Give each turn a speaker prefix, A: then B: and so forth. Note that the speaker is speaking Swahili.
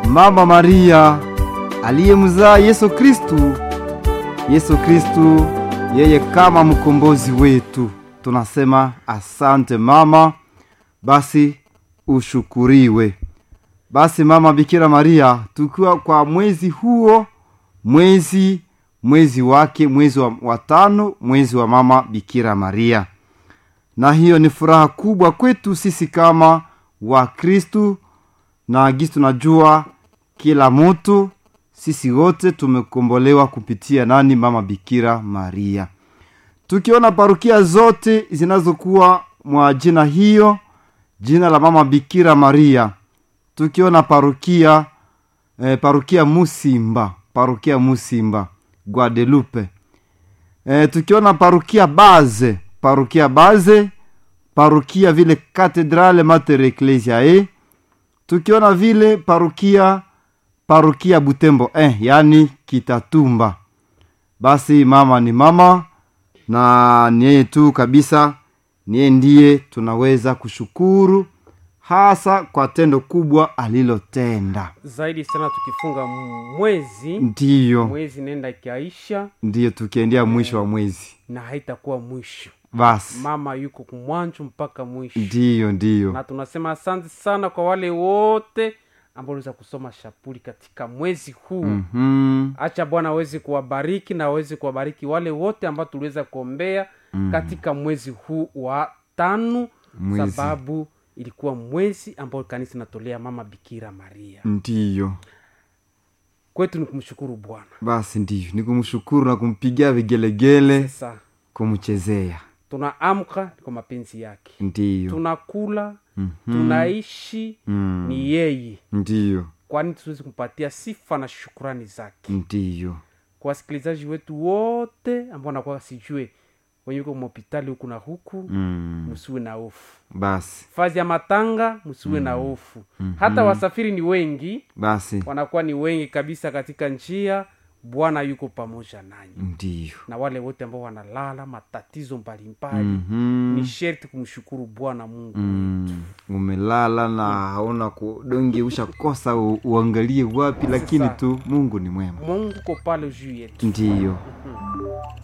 A: Mama Maria aliyemzaa Yesu Kristu. Yesu Kristu yeye kama mkombozi wetu, tunasema asante mama. Basi ushukuriwe. Basi mama Bikira Maria, tukiwa kwa mwezi huo, mwezi mwezi wake, mwezi wa, wa tano, mwezi wa mama Bikira Maria, na hiyo ni furaha kubwa kwetu sisi kama Wakristu na gisi tunajua kila mtu sisi wote tumekombolewa kupitia nani? Mama Bikira Maria. Tukiona parukia zote zinazokuwa mwa jina hiyo, jina la Mama Bikira Maria, tukiona parukia eh, parukia Musimba, parukia Musimba Guadelupe, eh, tukiona parukia Baze, parukia Baze, parukia vile Katedrale Mater Ecclesiae, tukiona vile parukia parukia Butembo eh, yani Kitatumba. Basi mama ni mama na ni yeye tu kabisa, ni yeye ndiye tunaweza kushukuru hasa kwa tendo kubwa alilotenda.
B: zaidi sana tukifunga mwezi
A: Ndiyo,
B: mwezi nenda ikiaisha
A: ndiyo, tukiendea mwisho wa mwezi.
B: na haitakuwa mwisho
A: Basi
B: mama yuko kumwanjo mpaka mwisho
A: ndiyo, ndiyo,
B: na tunasema asante sana kwa wale wote ambao waliweza kusoma shapuli katika mwezi huu
A: Mhm.
B: acha bwana aweze kuwabariki na aweze kuwabariki wale wote ambao tuliweza kuombea katika mwezi huu wa tano
A: Mwezi.
B: sababu ilikuwa mwezi ambao kanisa inatolea mama bikira maria
A: ndiyo.
B: kwetu ni kumshukuru bwana
A: Basi ndiyo, ni kumshukuru na kumpigia vigelegele,
B: sasa
A: kumchezea.
B: tunaamka kwa mapenzi yake
A: Ndiyo,
B: tunakula
A: Mhm.
B: tunaishi
A: Mm.
B: ni yeye
A: ndiyo,
B: kwani tuwezi kumpatia sifa na shukurani zake
A: ndiyo.
B: kwa wasikilizaji wetu wote ambao nakuwa sijue wenye uko mahopitali huku na huku
A: Mm.
B: msiwe na hofu
A: Basi
B: fazi ya matanga msiwe na hofu hata wasafiri ni wengi
A: basi
B: wanakuwa ni wengi kabisa katika njia bwana yuko pamoja nanyi
A: ndiyo.
B: na wale wote ambao wanalala matatizo mbalimbali
A: Mhm.
B: ni sherti kumshukuru bwana mungu
A: Mm. umelala na hauna kudonge ushakosa u, uangalie wapi lakini
B: Sasa.
A: tu mungu ni mwema
B: mungu ko pale juu yetu
A: ndiyo
B: Mhm.